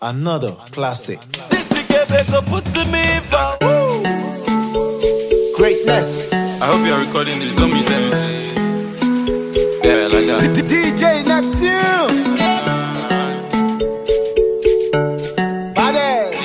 Another classic. This together go put to me for Greatness. I hope you are recording this. Don't mute anything. Yeah, like that. DJ Neptune. Badass.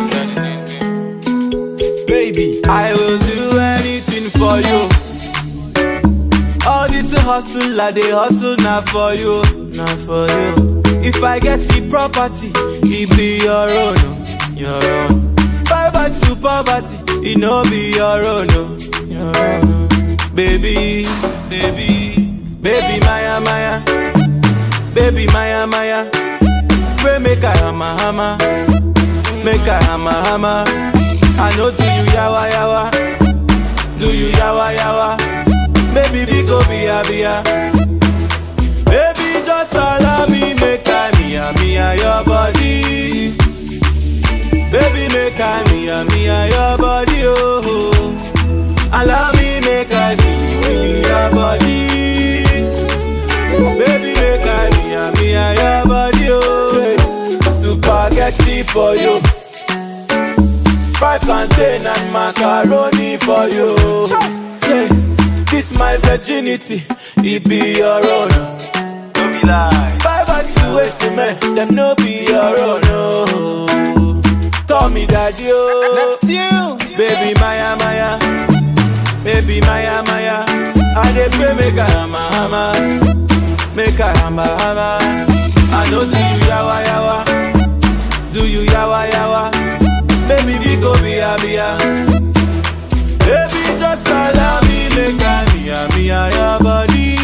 baby. I will do anything for you. All this hustle, I dey hustle now for you, now for you. If I get the property, it be your own, oh, your own. Fiber to poverty, it no be your own, oh, your own. oh. Baby, baby, baby, Maya, Maya, baby, Maya, Maya. Pray make I hammer, hammer, make I hammer, hammer. I know do you yawa, yawa, do you yawa, yawa. Baby, we go be a bia. Baby, just allow me make I me a me a your body. Baby, make I me a me a your body, oh. Allow me make I feel feel your body. Baby, make I me a me a your body, oh. Spaghetti for you. Fried plantain and macaroni for you. Yeah. This my virginity, it be your own. Don't be lie. Five and two ways to men, them no be your own. No. Call me daddy, oh. Neptune. Baby Maya Maya, baby Maya Maya. I dey pray make I hammer hammer, make I hammer hammer. I know do you yawa yawa, do you yawa yawa. Baby we go be a be a. Baby just allow me make I me a me a your body.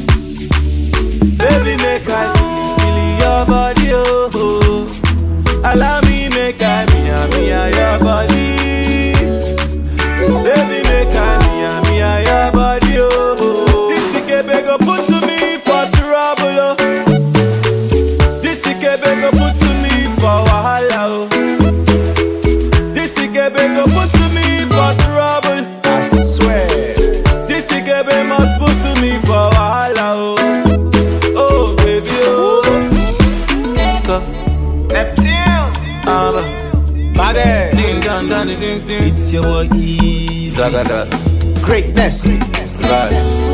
Baby make I feel feel your body oh. oh. Allow me make I me a me a your body. Baby, make I me a me a your body, oh. This ikebe go put to me for trouble, oh. This ikebe go put to me for wahala, oh. This ikebe go put to me for trouble. I swear. This ikebe must put to me for wahala, oh. Oh, baby, oh. Go. Ah, bah. Badass. Ding, dong, dong, ding, ding, ding. It's your boy Easy. Zagadat. Greatness. Vibes.